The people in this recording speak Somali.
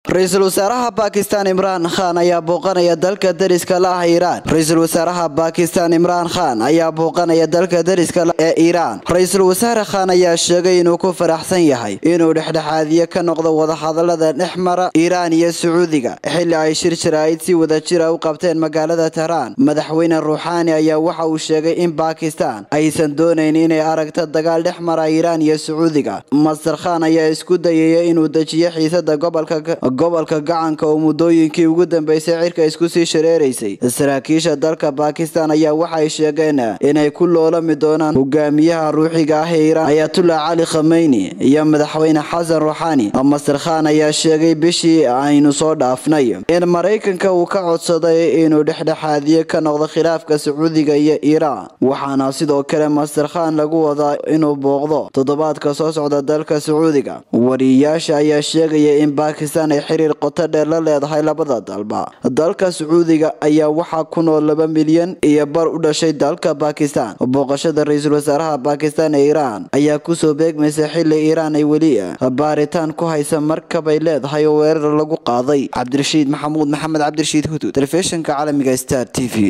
ra-iisul wasaaraha baakistan imraan khan ayaa booqanaya dalka dariska la ah iiraan ra-iisul wasaaraha baakistan imraan khan ayaa booqanaya dalka dariska ee iiraan ra-iisul wasaare khan ayaa sheegay inuu ku faraxsan yahay inuu dhexdhexaadiye ka noqdo wadahadalada dhex mara iiraan iyo sacuudiga xilli ay shir jaraa'id si wadajira u qabteen magaalada tehraan madaxweyne ruuxaani ayaa waxa uu sheegay in baakistan aysan doonayn inay aragto dagaal dhex mara iiraan iyo sacuudiga master khan ayaa isku dayaya inuu dejiyo xiisada gobolka gobolka gacanka oo muddooyinkii ugu dambeysay cirka isku sii shareeraysay saraakiisha dalka baakistan ayaa waxay sheegeen inay ku loolami doonaan hogaamiyaha ruuxiga ah ee iiraan ayatullah cali khameyni iyo madaxweyne xasan ruuxaani master khan ayaa sheegay bishii aynu soo dhaafnay in maraykanka uu ka codsaday inuu dhexdhexaadiye ka noqdo khilaafka sacuudiga iyo iiraan waxaana sidoo kale master khan lagu wadaa inuu booqdo toddobaadka soo socda dalka sacuudiga wariyayaasha ayaa sheegaya in baakistan ay xiriir qoto dheer la leedahay labada dalba dalka sacuudiga ayaa waxaa ku nool laba milyan iyo bar u dhashay dalka baakistan booqashada ra-iisul wasaaraha baakistan ee iiraan ayaa kusoo beegmaysa xili iiraan ay weli baaritaan ku haysa markabay leedahay oo weerar lagu qaaday cabdirashiid maxamuud maxamed cabdirashiid hudud telefishinka caalamiga star t v